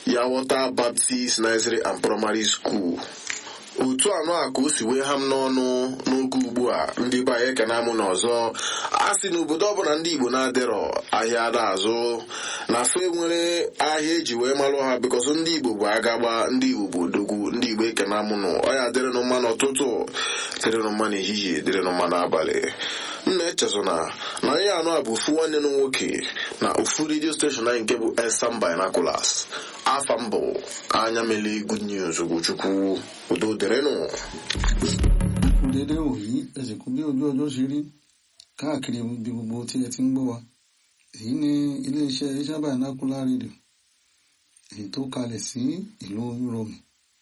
Yawọta Baptist Nursery and Primary School otu anọ a ka o si wee ha m n'ọnụ n'oge ugbu a ndị be anyị ekene amụ n'ọzọ a sị n'obodo ọbụla ndị igbo na-adịrọ ahịa ada azụ na fe nwere ahịa eji wee malụ ha bikọsọ ndị igbo bụ agagba ndị igbo bụ odogwu ndị igbo ekene amụnụ ọya dịrịnụ mma n'ụtụtụ dịrịnụ mma n'ehihie dịrịnụ mma n'abalị m na-echezona na ihe anọ a bụ ofu nwanne m nwoke na ofu redio steshọn anyị nke bụ Elsam Binoculars afa mbụ anya mele good news Ugochukwu udo dịrịnụ dédé wòyí ẹ sì kú bí ojú ọjọ́ ṣe rí káàkiri ibi gbogbo tí ẹ ti ń gbọ́ wa èyí ni iléeṣẹ́ Elsam Binocular rédíò èyí tó kalẹ̀ sí ìlú Yúròmù